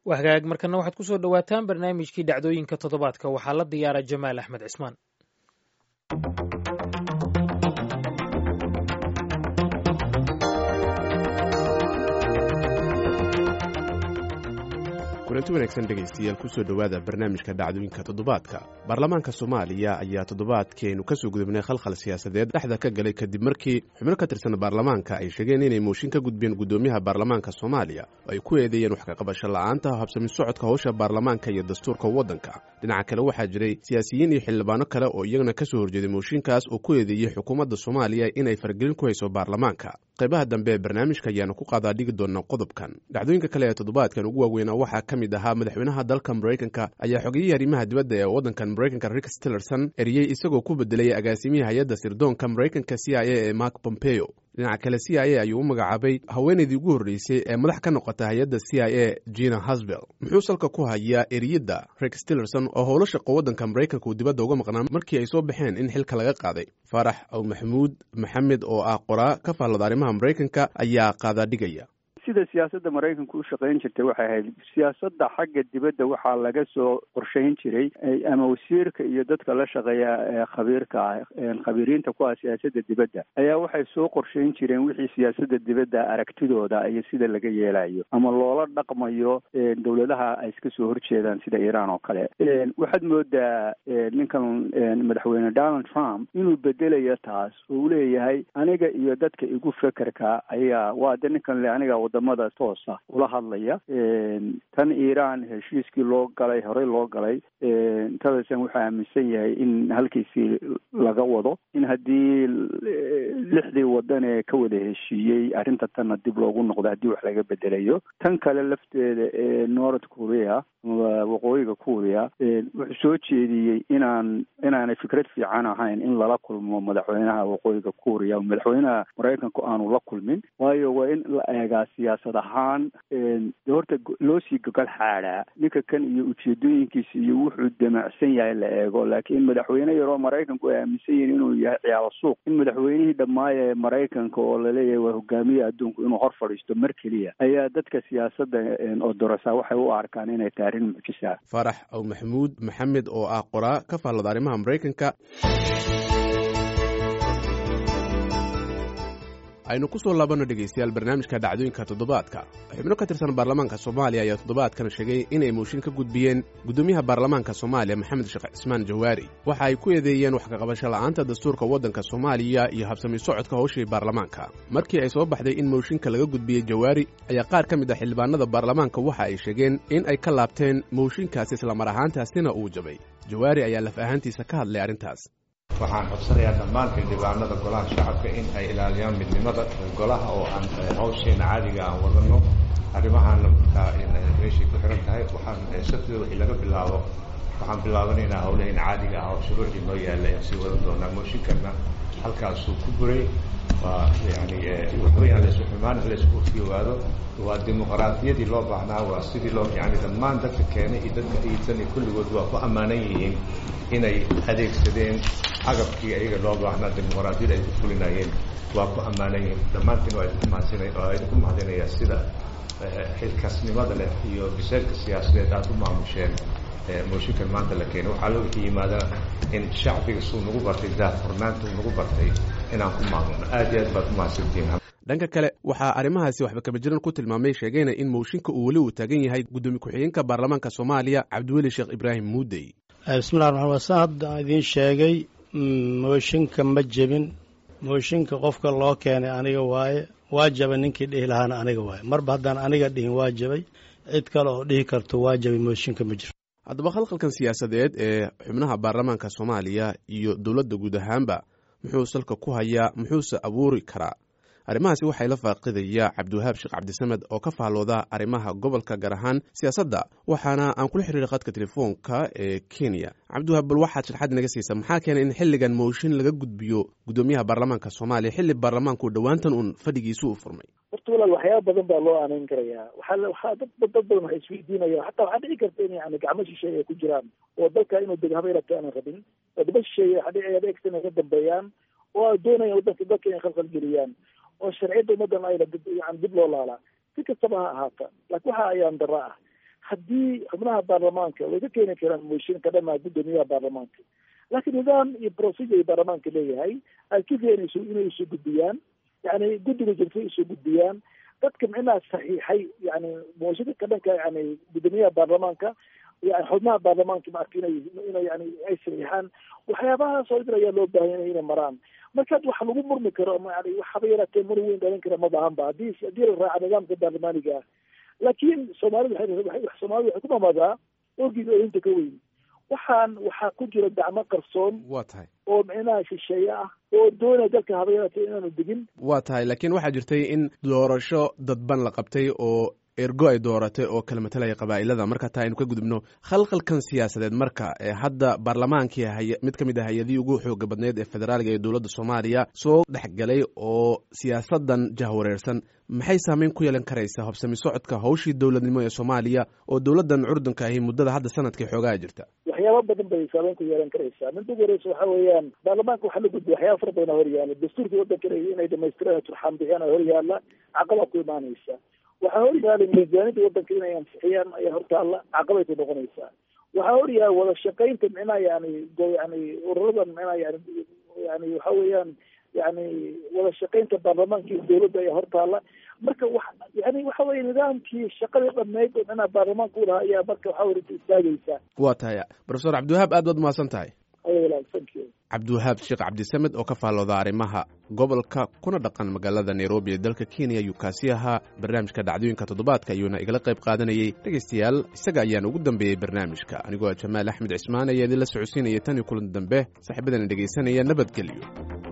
waa hagaag markana waxaad ku soo dhowaataan barnaamijkii dhacdooyinka toddobaadka waxaa la diyaara jamaal axmed cismaan kulanti wanaagsan dhegaystayaal kusoo dhowaada barnaamijka dhacdooyinka toddobaadka baarlamaanka soomaaliya ayaa toddobaadkeenu kasoo gudubnay khalkhal siyaasadeed dhexda ka galay kadib markii xubno ka tirsan baarlamaanka ay sheegeen inay mooshin ka gudbeen guddoomiyaha baarlamaanka soomaaliya oo ay ku eedeeyeen wax kaqabasho la'aanta habsami socodka howsha baarlamaanka iyo dastuurka waddanka dhinaca kale waxaa jiray siyaasiyiin iyo xildhibaano kale oo iyagana ka soo horjeeday mooshinkaas oo ku eedeeyey xukuumadda soomaaliya inay fargelin ku hayso baarlamaanka qaybaha dambe ee barnaamijka ayaanu ku qaadaa dhigi doona qodobkan dhacdooyinka kale ee toddobaadkan ugu waaweynaa waxaa ka mid ahaa madaxweynaha dalka maraykanka ayaa xogiyihii arrimaha dibadda ee waddankan maraykanka rick stillerson eriyey isagoo ku bedelay agaasimihii hay-adda sirdoonka maraykanka c i a ee mark pompeo dhinaca kale c i a ayuu u magacaabay haweenaydii ugu horreysay ee madax ka noqota hay-adda c i a gina hasbel muxuu salka ku hayaa eriyadda rick stillerson oo howlo shaqo waddanka maraykanka uu dibadda uga maqnaa markii ay soo baxeen in xilka laga qaaday faarax aw maxamuud maxamed oo ah qoraa ka faallada arrimaha maraykanka ayaa qaadaa dhigaya sida siyaasadda maraykanka u shaqayn jirtay waxay ahayd siyaasadda xagga dibadda waxaa laga soo qorshayn jiray ama wasiirka iyo dadka la shaqeeya ee khabiirka ah khabiiriinta ku ah siyaasadda dibadda ayaa waxay soo qorshayn jireen wixii siyaasadda dibadda aragtidooda iyo sida laga yeelayo ama loola dhaqmayo dowladaha ay iska soo horjeedaan sida iiraan oo kale waxaad moodaa ninkan madaxweyne donald trump inuu bedelayo taas oo uu leeyahay aniga iyo dadka igu fekerka ayaa waa de ninkan le aniga wadamada toosa ula hadlaya tan iiraan heshiiskii loo galay horey loo galay tadasan wuxuu aaminsan yahay in halkiisii laga wado in haddii lixdii wadan ee ka wada heshiiyey arrinta tanna dib loogu noqdo haddii wax laga bedelayo tan kale lafteeda ee north korea waqooyiga kuuriya wuxuu soo jeediyey inaan inaanay fikrad fiican ahayn in lala kulmo madaxweynaha waqooyiga kuuriya madaxweynaha maraykanku aanu la kulmin waayo waa in la eegaa siyaasad ahaan de horta loo sii gogol xaadhaa ninka kan iyo ujeedooyinkiisa iyo wuxuu damacsan yahay la eego laakiin madaxweyne yaroo maraykanku ay aaminsan yihiin inuu yahay ciyaalo suuq in madaxweynihii dhammaaya ee maraykanka oo laleeyahay waa hogaamiye adduunku inuu hor fadhiisto mar keliya ayaa dadka siyaasadda oo dorasa waxay u arkaan inay tahay arrin mucjisa faarax aw maxamuud maxamed oo ah qoraa ka faallada arrimaha maraykanka aynu ku soo laabanno dhegaystayaal barnaamijka dhacdooyinka toddobaadka xubno ka tirsan baarlamaanka soomaaliya ayaa toddobaadkan sheegay inay mooshin ka gudbiyeen guddoomiyaha baarlamaanka soomaaliya maxamed sheekh cismaan jawaari waxa ay ku eedeeyeen wax kaqabasho la'aanta dastuurka waddanka soomaaliya iyo habsami socodka howshii baarlamaanka markii ay soo baxday in mooshinka laga gudbiyey jawaari ayaa qaar ka mid ah xildhibaanada baarlamaanka waxa ay sheegeen in ay ka laabteen mooshinkaasi islamar ahaantaasina uu jabay jawaari ayaa laf ahaantiisa ka hadlay arrintaas waxaan codsanayaa dhammaan xildhibaanada golaha shacabka in ay ilaaliyaan midnimada golaha oo aan hawsheena caadiga aan wadano arrimahaan markaa meeshay ku xiran tahay waxaan sabtida wixii laga bilaabo waxaan bilaabanaynaa hawlaheena caadiga ah oo shuruucdii noo yaalla aan sii wadan doonaa mooshinkanna halkaasuu ku buray waa yani waxaweyaan laisku xumaan laisku fiyowaado waa dimuqraadiyadii loo baahnaa waa sidii loo yani dhammaan dadka keenay iyo dadka iidsan iyo kulligood waa ku ammaanan yihiin inay adeegsadeen agabkii ayaga loo baahnaa dimuqraadiyada ay ku fulinayeen waa ku ammaanan yihiin dhammaantiin waa idinku mahadsinay waa idinku mahadinayaa sida xilkasnimada leh iyo biseelka siyaasadeed aada u maamusheen mooshinkan maanta la keenay waxaa loo wixii yimaadana in shacbiga suu nagu bartay daahfurnaanta uu nagu bartay inaan ku maamulno aad iyo aad baad ku mahadsantihiin dhanka kale waxaa arrimahaasi waxba kabajiran ku tilmaamay sheegayna in mooshinka uu weli uu taagan yahay guddoomiye ku-xigeenka baarlamaanka soomaaliya cabdiweli sheekh ibraahim muudey bismillahi raxmaan wasan hadda idiin sheegay mooshinka ma jebin mooshinka qofka loo keenay aniga waaye waa jabay ninkii dhihi lahaana aniga waaye marba haddaan aniga dhihin waa jabay cid kale oo dhihi karto waa jabay mooshinka ma jiro haddaba khalkhalkan siyaasadeed ee xubnaha baarlamaanka soomaaliya iyo dowladda guud ahaanba muxuu salka ku hayaa muxuuse abuuri karaa arrimahaasi waxay la faaqidaya cabdiwahaab sheekh cabdisamed oo ka faallooda arrimaha gobolka gaar ahaan siyaasadda waxaana aan kula xiriiray khadka telefoonka ee kenya cabdiwahaab bal waxaad sharxad inaga siisa maxaa keenay in xilligan mooshin laga gudbiyo guddoomiyaha baarlamaanka soomaaliya xilli baarlamaanku dhowaantan uun fadhigiisu u furmay horta walaal waxyaaba badan baa loo aanayn karayaa waxaa waxaa dad dad badan waxay isweydiinayaan hataa waxaa dhici karta in yani gacmo shisheeye ay ku jiraan oo dalka inuu deg habeyrabto aanan rabin wadamo shisheeye waxaa dhici adeegsa inay ka dambeeyaan oo ay doonayaan wadanka dalka inay khalkhal geliyaan oo sharciyadda ummadan ayna dib yani dib loo laalaa si kastaba ha ahaata laakiin waxa ayaan dara ah haddii xubnaha baarlamaanka way ka keeni karaan mooshin ka dhamaa guddoomiyaha baarlamaanka laakiin nidaam iyo procedure baarlamaanka leeyahay ay kifia inaysu inay isu gudbiyaan yani guddiga jirta isu gudbiyaan dadka micnaha saxiixay yani mooshinka ka dhanka yani guddoomiyaha baarlamaanka yani xubnaha baarlamaanka maarka inay inay yani ay saxiixaan waxyaabahaas oo dhan ayaa loo baahan inay maraan marka wax lagu murmi karo ama yani waxaba yaraatee mur weyn dhalin kara ma bahan ba haddii haddii la raaca nidaamka baarlamaaniga ah laakiin soomaalida waxay soomaalida waxay ku mamadaa orgiga ooyinta ka weyn waxaan waxaa ku jira gacmo qarsoon waa tahay oo micnaha shisheeye ah oo doonaya dalka haba yaraatee inaanu degin waa tahay laakiin waxaa jirtay in doorasho dadban la qabtay oo ergo ay dooratay oo kala matalaya qabaa'ilada marka taa aynu ka gudubno khalkhalkan siyaasadeed marka ee hadda baarlamaankii hay mid ka mid ah hay-adihii ugu xooga badneyd ee federaaliga ee dowladda soomaaliya soo dhexgalay oo siyaasadan jahwareersan maxay saameyn ku yeelan karaysaa hobsami socodka hawshii dowladnimo ee soomaaliya oo dowladdan curdunka ahi muddada hadda sanadkii xoogaa jirta waxyaaba badan bay saameyn ku yeelan karaysaa midda ugu horeysa waxa weeyaan baarlamaanka waxaa la gudbiya waxyaaba fara badan hor yaala dastuurkii waddanka inay dhamaystiraan turxaan bixiyaan hor yaala caqabaa ku imaanaysa waxaa hor yaala miisaanida waddanka inay ansixiyaan ayaa hortaalla caqabay ku noqonaysaa waxaa hor yaala wada shaqaynta micnaha yani yani ururadan micnaha yani yani waxa weeyaan yani wada shaqaynta baarlamaanka iyo dowladda ayaa hortaalla marka wa yani waxa weye nidaamkii shaqadii dhammayd oo micnaha baarlamaanka u lahaa ayaa marka waxa weye istaagaysaa waa tahay profesor cabdiwahaab aad baad umahadsan tahay thank you cabdiwahaab sheekh cabdisamed oo ka faallooda arrimaha gobolka kuna dhaqan magaalada nairobi ee dalka kenya ayuu kaasi ahaa barnaamijka dhacdooyinka toddobaadka ayuuna igala qayb qaadanayey dhegaystayaal isaga ayaan ugu dambeeyey barnaamijka anigoo jamaal axmed cismaan ayaa idinla socodsiinaya tan iyo kulan dambe saaxiibadana dhegaysanaya nabadgelyo